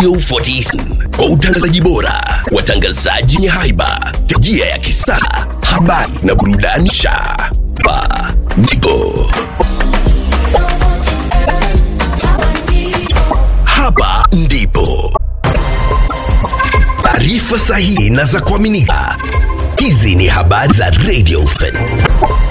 Radio 14 kwa utangazaji bora, watangazaji wenye haiba, teknolojia ya kisasa, habari na burudani sha pa ndipo hapa ndipo taarifa sahihi na za kuaminika. Hizi ni habari za Radio 14.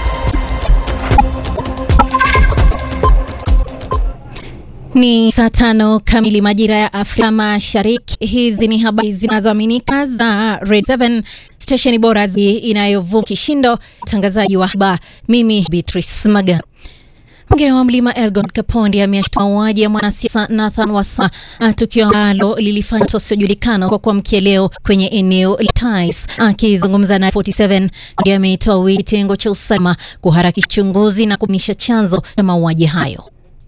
Ni saa tano kamili majira ya Afrika Mashariki. Hizi ni habari zinazoaminika za Red 7 stesheni bora zi inayovuma kishindo, mtangazaji wa haba mimi Beatrice Maga. Mbunge wa Mlima Elgon Kapondi ameashtua mauaji ya mwanasiasa Nathan Wasa, tukio ambalo lilifanya wasiojulikana kwa kuamkia leo kwenye eneo la Tais. Akizungumza na 47 ndiye ameitoa wito kitengo cha usalama kuharakisha uchunguzi na kubainisha chanzo cha mauaji hayo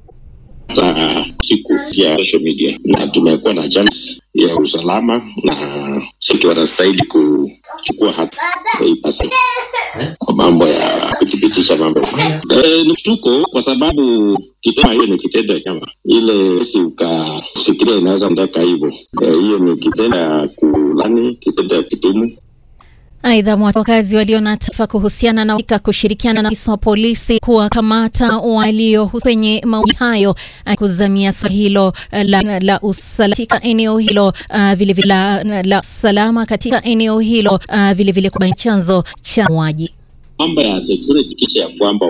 za siku ya social media na tumekuwa na chance ya usalama na sisi wanastahili kuchukua hatua ipasavyo kwa mambo ya kuthibitisha mambo e, ni mshtuko kwa sababu kitendo hiyo ni kitendo ya chama ile si ukafikiria inaweza ndaka hivyo hiyo e, ni kitendo ya kulani kitendo ya kitumu Aidha, wakazi walio na taarifa kuhusiana na wika kushirikiana na afisa wa polisi kuwakamata walio kwenye mauaji hayo, kuzamia swala hilo la, la usalama katika eneo hilo uh, vile vile la, la salama katika eneo hilo uh, vile vile kubaini chanzo cha mauaji mambo ya security kisha ya kwamba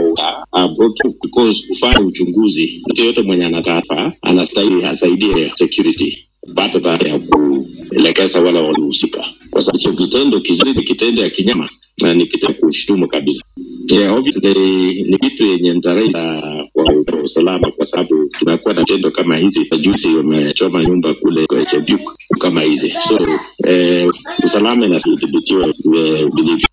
because kufanya uchunguzi, mtu yoyote mwenye ana taarifa anastahili asaidie security kupata taarifa ya kuelekeza wale walihusika, kwa sababu sio kitendo kizuri, ni kitendo ya kinyama na ni kitendo kushtumu kabisa. Yeah, obviously ni kitu yenye ntaraiza kwa usalama, kwa sababu tunakuwa na tendo kama hizi. Juzi wamechoma nyumba kule kwa Chebuk kama hizi, so eh, usalama inadhibitiwa vilivyo.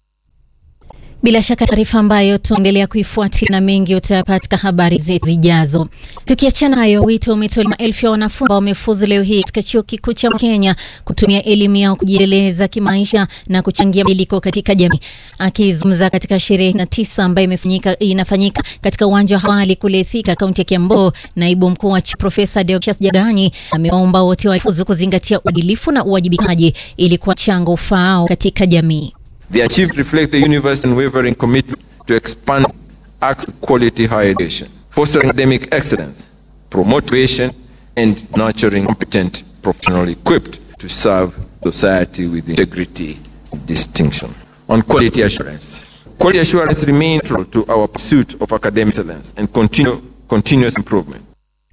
Bila shaka taarifa ambayo tuendelea kuifuatilia na mengi utayapata katika habari zetu zijazo. Tukiachana hayo, wito umetolewa maelfu ya wanafunzi ambao wamefuzu leo hii katika chuo kikuu cha Kenya kutumia elimu yao kujiendeleza kimaisha na kuchangia mabadiliko katika jamii. Akizungumza katika sherehe na tisa ambayo imefanyika inafanyika katika uwanja wa Hawali kule Thika, kaunti ya Kiambu, naibu mkuu wa Profesa Deocatus Jaganyi amewaomba wote wafuzu kuzingatia uadilifu na uwajibikaji ili kuwa mchango ufaao katika jamii. The achieved reflect the university's unwavering commitment to expand access to quality higher education, fostering academic excellence, promotion, and nurturing competent professionals equipped to serve society with integrity and distinction. On quality assurance, quality assurance remains central to our pursuit of academic excellence and continue, continuous improvement.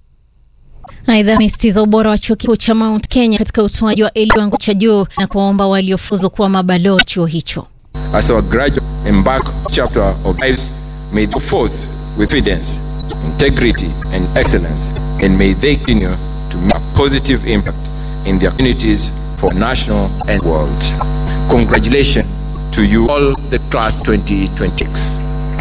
Aidha, amesisitiza ubora wa chuo kikuu cha Mount Kenya katika utoaji wa elimu kiwango cha juu na kuwaomba waliofuzu kuwa mabalozi chuo hicho. As our graduates embark chapter of lives, may they go forth with confidence, integrity, and excellence, and may they continue to make a positive impact in their communities for national and world. Congratulations to you all, the class 2026.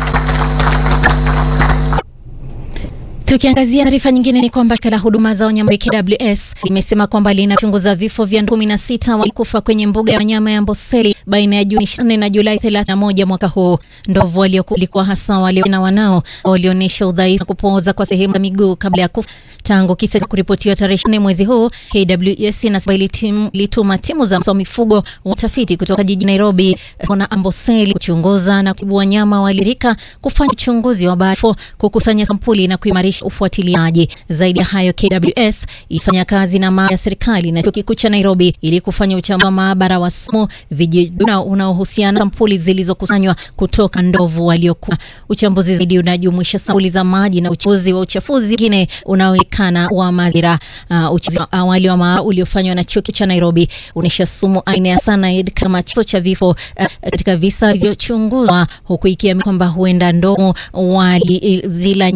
Tukiangazia taarifa nyingine ni kwamba shirika la huduma za wanyama KWS limesema kwamba linachunguza vifo vya ndovu 16 walikufa kwenye mbuga ya wanyama ya Amboseli baina ya Juni 24 na Julai 31 mwaka huu. Ndovu waliokuwa hasa wale na wanao walionyesha udhaifu na kupooza kwa sehemu za miguu kabla ya kufa. Tangu kisa cha kuripotiwa tarehe 4 mwezi huu, KWS inasema ilituma timu za mifugo watafiti kutoka jiji Nairobi na Amboseli kuchunguza na kutibu wanyama walirika, kufanya uchunguzi wa vifo, kukusanya sampuli na kuimarisha ufuatiliaji. Zaidi ya hayo, KWS ilifanya kazi na maabara ya serikali na chuo kikuu cha Nairobi ili kufanya uchambuzi wa maabara wa sumu, vijidudu unaohusiana na sampuli zilizokusanywa kutoka ndovu waliokuwa. Uchambuzi zaidi unajumuisha sampuli za maji na uchunguzi wa uchafuzi mwingine unaoonekana wa mazingira. Uh, uchunguzi wa awali wa maabara uliofanywa na chuo kikuu cha Nairobi unaonyesha sumu aina ya cyanide kama chanzo cha vifo uh, katika visa vilivyochunguzwa, huku ikiamini kwamba huenda ndovu walizila